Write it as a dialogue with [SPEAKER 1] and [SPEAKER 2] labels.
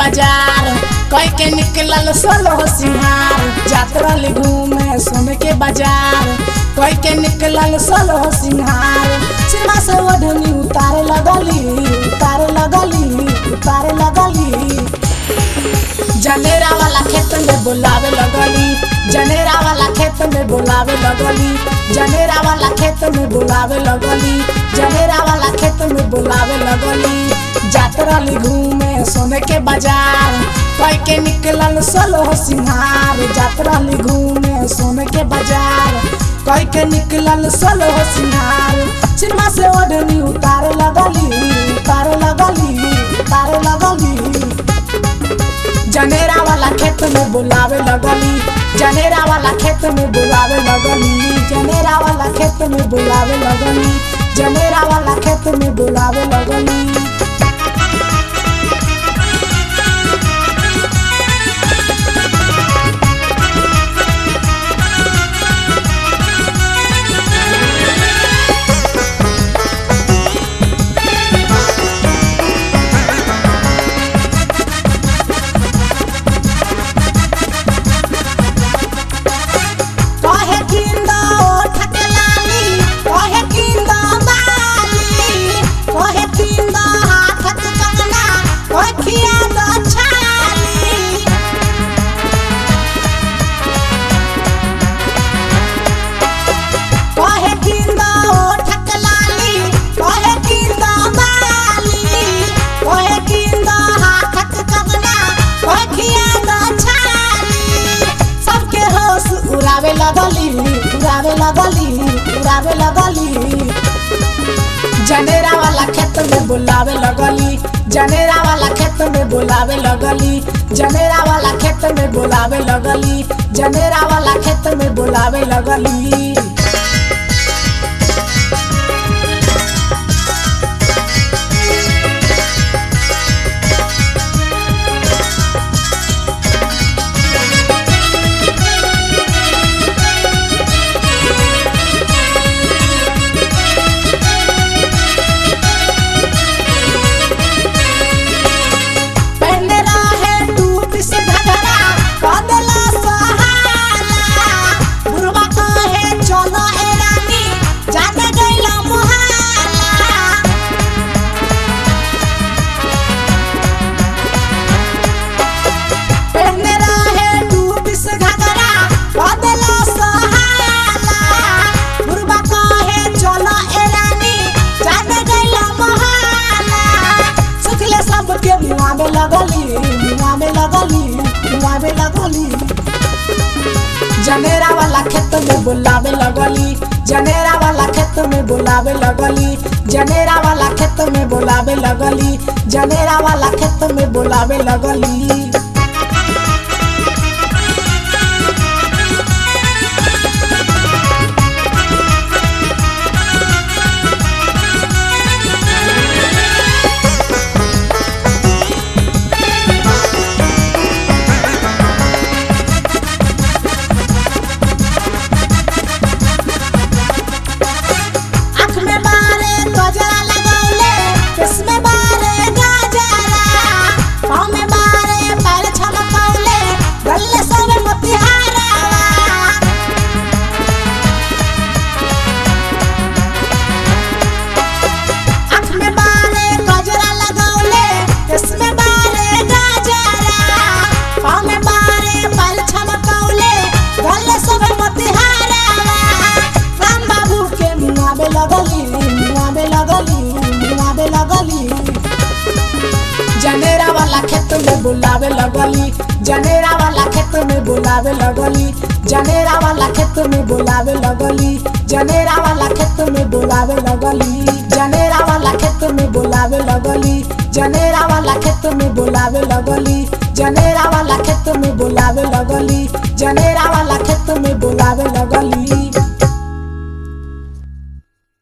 [SPEAKER 1] बाजार कई के निकलल सोलो सिंहार जात रहली घूमे सोने के बाजार कई के निकलल सोलो सिंहार सिनेमा से ओढ़नी उतारे लगली उतारे लगली उतारे लगली जनेरा वाला खेत में बुलावे लगली जनेरा वाला खेत में बुलावे लगली जनेरा वाला खेत में बुलावे लगली जनेरा वाला खेत में बुलावे लगली जात रहली घूमे सोने के बाजार कई के निकलल सोलो सिंहार जात रहली घूमे सोने के बाजार कई के निकलल सोलो सिंहार सिनेमा से ओढ़नी उतारे लगली उतारे लगली उतारे लगली जनेरा वाला खेत में बुलावे लगली जनेरा वाला खेत में बुलावे लगली जनेरा वाला खेत में बुलावे लगली जनेरा वाला खेत में बुलावे लगली कहे किंदा ओठ के लाली कहे किंदा बाली कहे किंदा हाथ के कंगना कहे खिया दो छाली कहे किंदा ओठ के लाली कहे किंदा बाली कहे किंदा हाथ के कंगना कहे खिया दो छाली सबके होश उड़ावे लगली उड़ावे लगली उड़ावे लगली जनेरा वाला खेत में बुलावे लगली जनेरा वाला खेत में बुलावे लगली जनेरा वाला खेत में बुलावे लगली जनेरा वाला खेत में बुलावे लगली पहले रहे टूट से घघरा कदला सहाला बुढ़वा कहे चलो ए रानी जाने गइला मोहाला पहले रहे टूट से घघरा कदला सहाला बुढ़वा कहे चलो ए रानी जाने गइला मोहाला सुखले सबके मुआ में लगली मुआ में लगली मुआ में लगली जनेरा वाला खेत में बुलावे लगली जनेरा वाला खेत में बुलावे लगली जनेरा वाला खेत में बुलावे लगली जनेरा वाला खेत में बुलावे लगली आँख में बारे गजरा लगौले केस में बारे गजरा पाँव में बारे पैर छमकौले गले सब मोतिहारा आँख में बारे गजरा लगौले केस में बारे गजरा पाँव में बारे पैर छमकौले गले सब मोतिहारा राम बाबू के मुआ में लगली मुआ में लगली मुआ में लगली जनेरा वाला खेत में बुलावे लगली जनेरा वाला खेत में बुलावे लगली जनेरा वाला खेत में बुलावे लगली जनेरा वाला खेत में बुलावे लगली जनेरा वाला खेत में बुलावे लगली जनेरा वाला खेत में बुलावे लगली जनेरा वाला खेत में बुलावे लगली जनेरा वाला खेत में बुलावे लगली